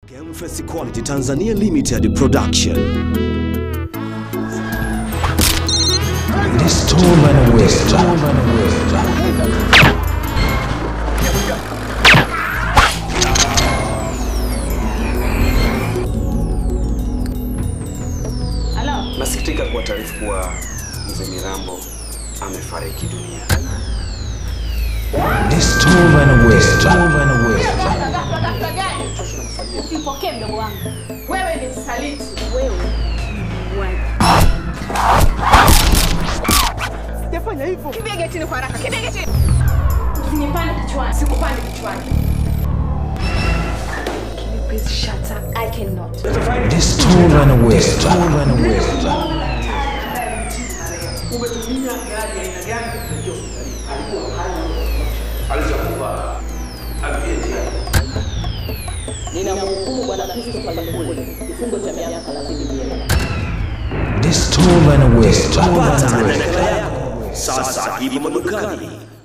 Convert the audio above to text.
Gamefest Quality Tanzania Limited Production. Stolen wisdom. Halo, Nasikitika kuwa taarifu kuwa mzee Mirambo amefariki dunia. Stolen wisdom. usipokee mdogo wangu. Wewe ni msaliti. Wewe ni muuaji. Sijafanya hivyo. Kimbia getini kwa haraka. Kimbia getini. Usinipande kichwani. Sikupande kichwani. Can you please shut up? I cannot. Stolen wisdom. Stolen wisdom. Ninamhukumu Bwana Christopher Lukule kifungo cha miaka 30 jela. Stolen wisdom. Pata nakala yako sasa hivi madukani.